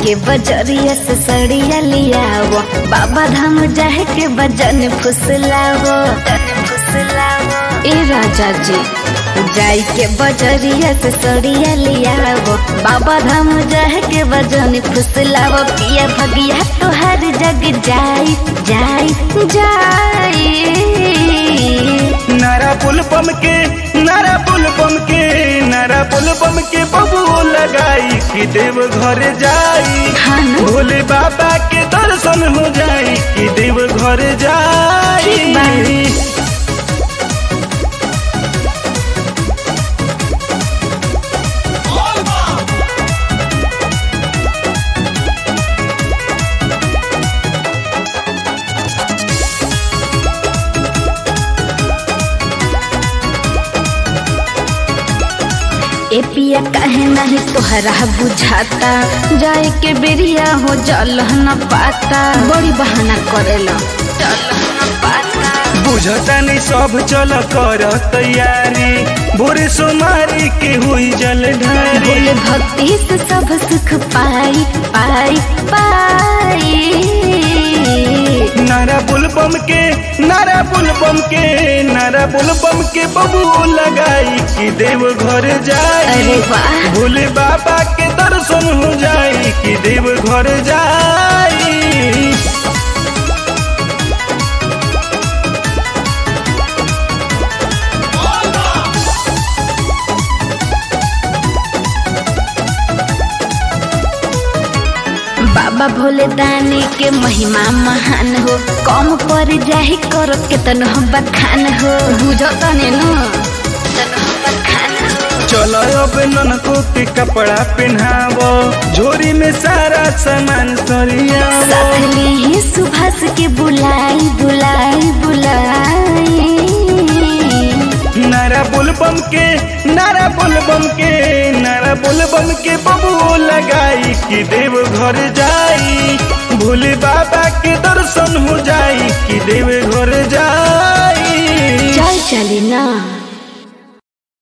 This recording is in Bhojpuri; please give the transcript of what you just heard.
के बजरिया से सड़िया लियावो बाबा धाम जाए के बजन फुसलावो ए राजा जी जाई के बजरिया से सड़िया लियावो बाबा धाम जाए के बजन फुसलावो पिया भगिया तोहर जग जाई जाई जाई नारा पुल बम के नारा पुल बम के नारा पुल बम के बबू लगाई कि देव घर जाई हाँ ना? भोले बाबा के दर्शन हो जाई कि देव घर जाई ठीक बा। ए पिया काहे नहीं तोहरा बुझाता जाए के बेरिया हो जल न पाता बड़ी बहाना करेला जल न पाता बुझता नहीं सब चल कर तैयारी भोरे सोमारी के हुई जल ढारी बोले भक्ति से सब सुख पाई पाई पाई नारा बुल बम के नारा बुल बम के नारा बुल बम के बबू लगाई कि देव घर जाई अरे वाह भोले बाबा के दर्शन हो जाई कि देव घर जाई बाबा भोले दानी के महिमा महान हो कम पर जाहि कर केतन हम बखान हो बुझो तने न तन हम बखान हो चलो अब ननको के कपड़ा पहनावो झोरी में सारा सामान सरियावो साथली ही सुभाष के बुलाई बुलाई बुलाई नारा बुल बम के नारा बुल बम के नारा बुल बम के बबू लगाई कि देव घर जाई भोले बाबा के दर्शन हो जाई कि देव घर जाई चल चली ना